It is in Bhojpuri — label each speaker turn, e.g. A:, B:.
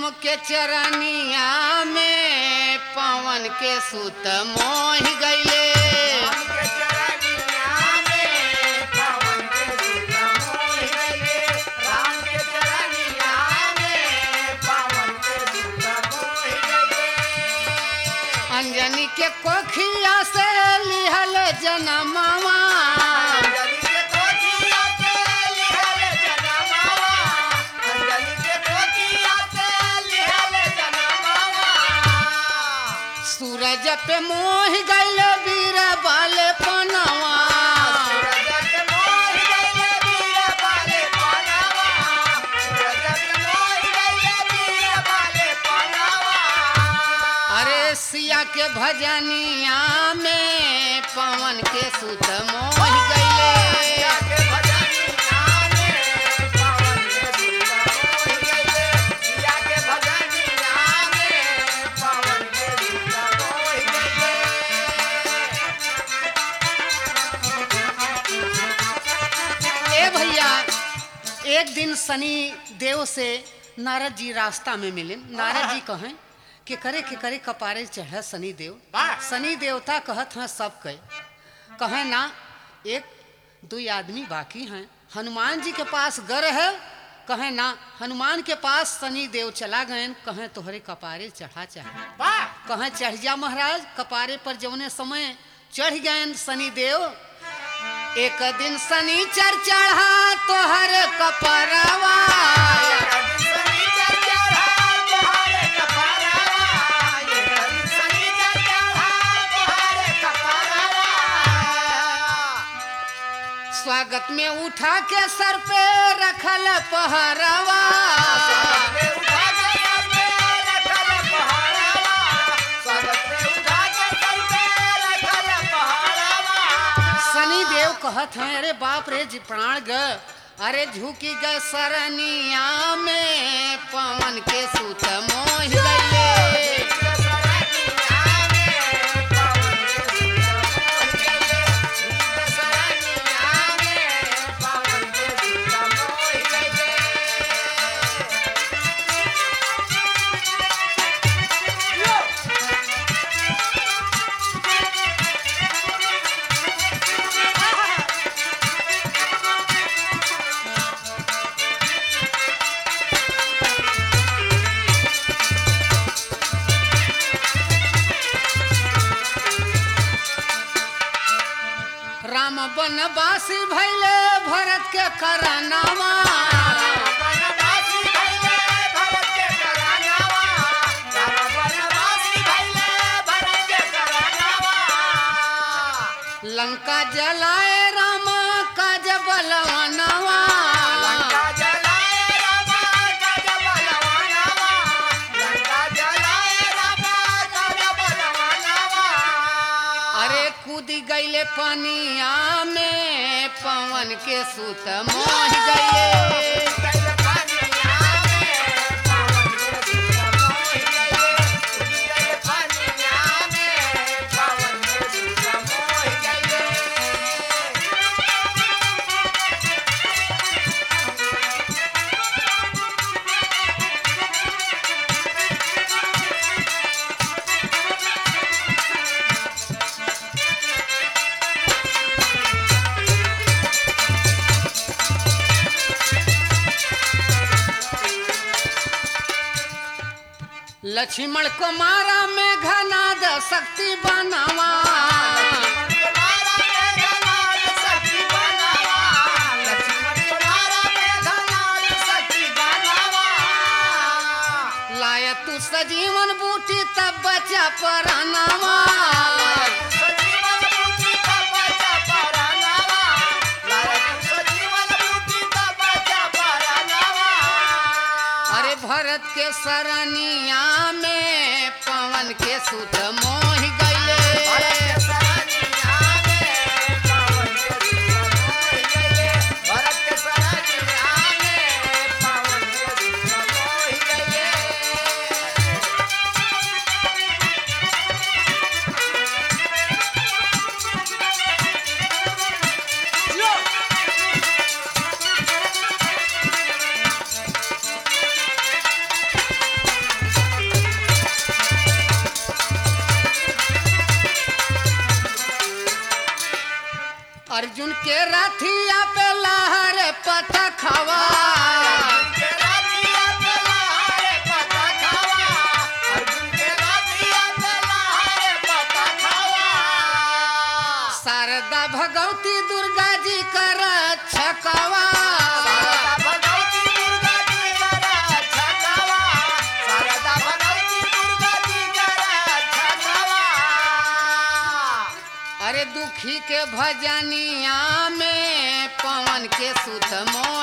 A: के चरनिया में पवन के सुत मोह गईले अंजनी के कोखिया से लिहल जनमावा सूरज पे मोह गईल वीर बाल पनवा अरे सिया के भजनिया में पवन के सुत मोह गईले ए भैया एक दिन शनि देव से नारद जी रास्ता में मिले नारद जी कहें कि करे के करे कपारे चढ़े शनि देव
B: वाह।
A: शनि देवता कहत हैं सब कहे कहे ना एक दो आदमी बाकी हैं हनुमान जी के पास गर है कहे ना हनुमान के पास शनि देव चला गए कहे तोहरे कपारे चढ़ा चाहे कहे चढ़ जा महाराज कपारे पर जौने समय चढ़ गए शनि देव एक दिन शनिचर चढ़ा तोहर कपरवा स्वागत में उठा के सर पे रखल पहरवा शनि देव कहत हैं अरे बाप रे जी प्राण ग अरे झुकी ग सरनिया में पवन के सुत मोह गईले राम बनवासी भैले भरत के करनामा लंका जलाए राम काज बलवनवा अरे कूद गईले पनिया में पवन के सुत मोह गईले लक्ष्मण कुमारा में घनाद शक्ति बनवा लाया तू सजीवन बूटी तब बचा परनवा अरे भरत के सरनिया में पवन के सुत मोह गईले अर्जुन के रथिया पे लहर पतखवा शारदा भगवती दुर्गा जी कर छकवा अरे दुखी के भजनिया में पवन के सुत मोर